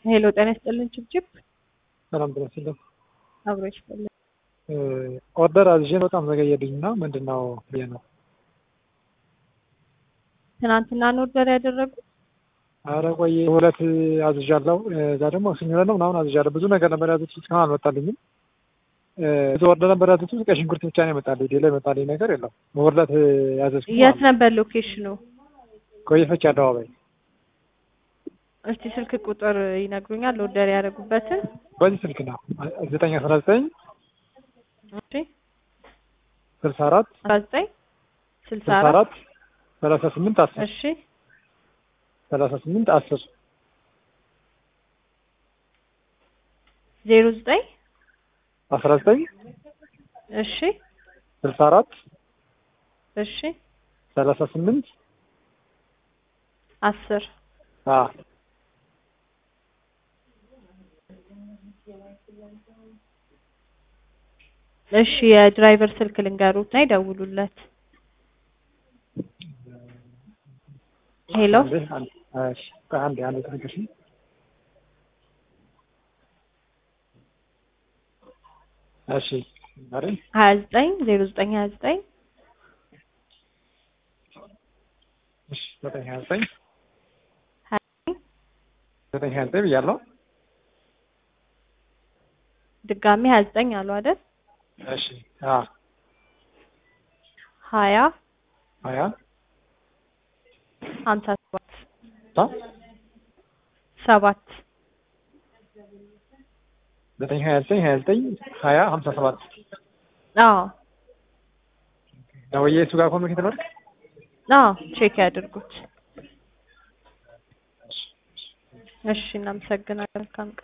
ሄሎ ጤና ይስጥልን ችብችብ ሰላም ጤና ይስጥልን። አብሮ ይስጥልን። ኦርደር አዝዤ በጣም ዘገየብኝ እና ምንድን ነው ብዬ ነው። ትናንትና ነው ኦርደር ያደረጉት? አረ ቆየ ሁለት አዝዣለሁ። እዛ ደግሞ ስኞለ ነው ምናምን አዝዣለሁ። ብዙ ነገር ነበር ያዙት፣ እስካሁን አልመጣልኝም። ብዙ ኦርደር ነበር ያዙት፣ ቀይ ሽንኩርት ብቻ ነው የመጣልኝ። ሌላ የመጣልኝ ነገር የለም። በሁለት ያዘዝኩት የት ነበር ሎኬሽኑ? ቆየ ፈች አደባባይ። እስቲ ስልክ ቁጥር ይነግሩኛል ኦርደር ያደረጉበትን? በዚህ ስልክ ነው ዘጠኝ አስራ ዘጠኝ እሺ ስልሳ አራት አስራ ዘጠኝ ስልሳ ስልሳ አራት አራት ሰላሳ ስምንት አስር እሺ ሰላሳ ስምንት አስር ዜሮ ዘጠኝ አስራ ዘጠኝ እሺ ስልሳ አራት እሺ ሰላሳ ስምንት አስር አዎ እሺ የድራይቨር ስልክ ልንገሩት እና ይደውሉለት። ሄሎ አንዴ አንዴ እሺ ቆይ አንዴ አንዴ ትንሽ እሺ አይደል ሀያ ዘጠኝ ዜሮ ዘጠኝ ሀያ ዘጠኝ እሺ ዘጠኝ ሀያ ዘጠኝ ሀያ ዘጠኝ ዘጠኝ ሀያ ዘጠኝ ብያለሁ ድጋሚ ሀያ ዘጠኝ አሉ አይደል? እሺ አዎ ሀያ ሀያ ሀምሳ ሰባት ታ ሰባት ዘጠኝ ሀያ ዘጠኝ ሀያ ዘጠኝ ሀያ ሀምሳ ሰባት አዎ ደውዬ እሱ ጋር ኮሚኒኬት ላድርግ አዎ ቼክ ያድርጉት። እሺ እናመሰግናለን። መልካም ቀን